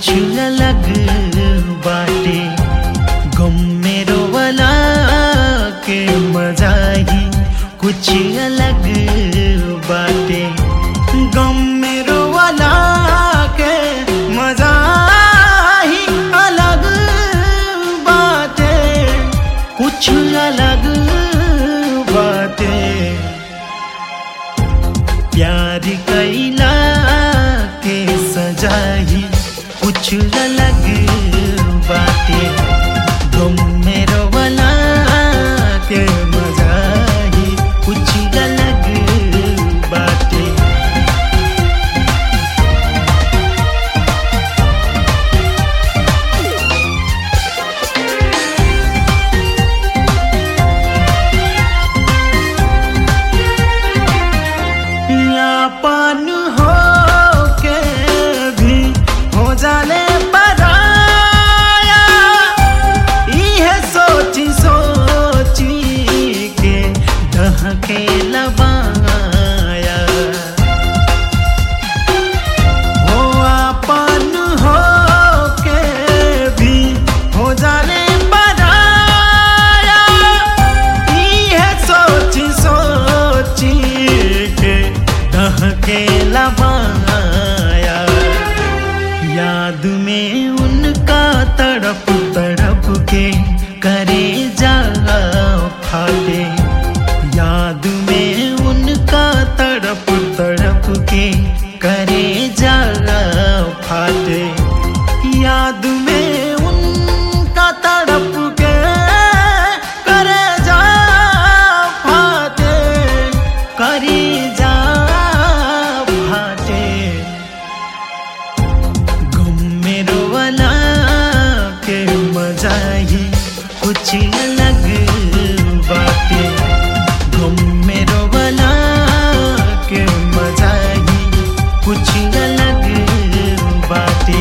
कुछ अलग बाटे गम मेरो वाला के मजा ही कुछ अलग बाटे गम मेरो वाला के मजा ही अलग बाटे कुछ अलग बाटे प्यार कैला के सजाई कुछ अलग बाटे गम मेरो वाला के मजाही कुछ अलग बाटे यापन हो के भी हो जाने पराया इहे सोची सोची के दहके लबाया हो अपन हो के भी हो जाने पराया इहे सोची सोची के दहके लबाया याद में उनका तड़प तड़प के करे जा फाटे याद में उनका तड़प तड़प के करे जा फाटे याद में उनका तड़प के करे जा फाटे करे जा फाटे गम मेरो वाला के मजा ही कुछ अलग बाटे गम मेरो वाला के मजा ही कुछ अलग बाटे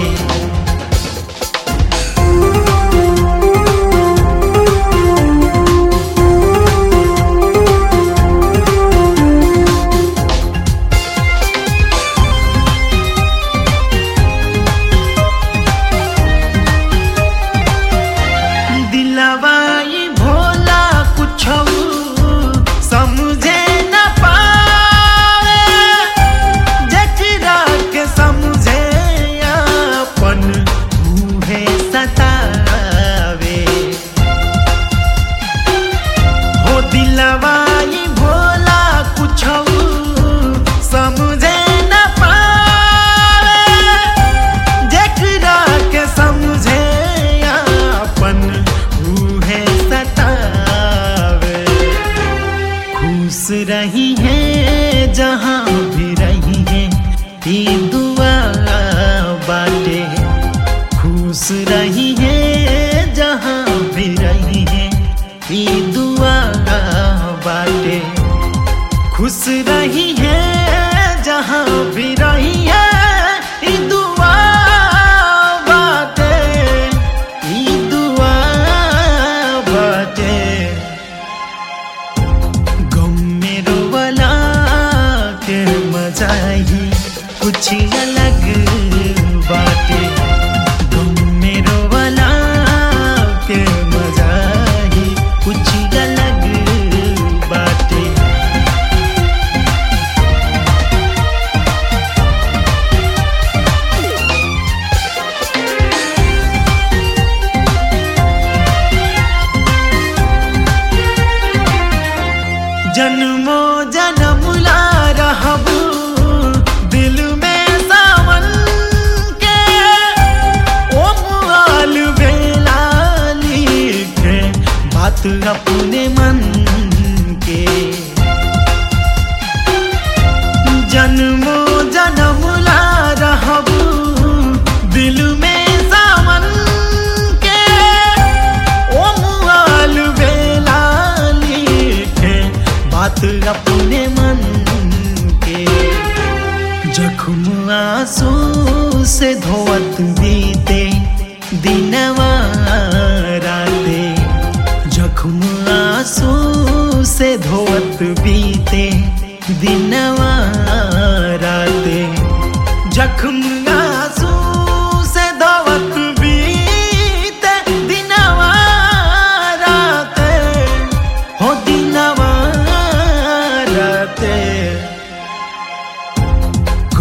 दिलवाई भोला कुछ समझे न पावे जकरा के समझे अपन उहे सतावे हो दिलवाई भोला कुछ समझे न पावे जकरा के समझे अपन उहे सतावे खुश रही है जहाँ भी रही है ये दुआ बाटे खुश रही है जहाँ भी रही है ये दुआ बाटे खुश रही है जहाँ भी रही है ई दुआ बाटे ई दुआ बाटे गम मेरो वाला के मजा ही कुछ अलग बाटे गम मेरो वाला के मजा ही कुछ अलग बाटे जन्मो जन्म ला रहबू दिल में सावन के ओ मुआल बेला लिखे बात अपने मन के जन्मो जन्म ला रहबू दिल में सावन के ओ मुआल बेला लिखे बात अपने मन के जख्म आंसू से धोवत बीते दिनवा राते जख्म आंसू से धोवत बीते दिनवा राते जख्म आंसू से धोवत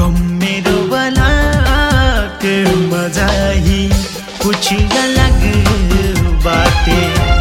गम मेरो वाला के मजा ही कुछ अलग बाटे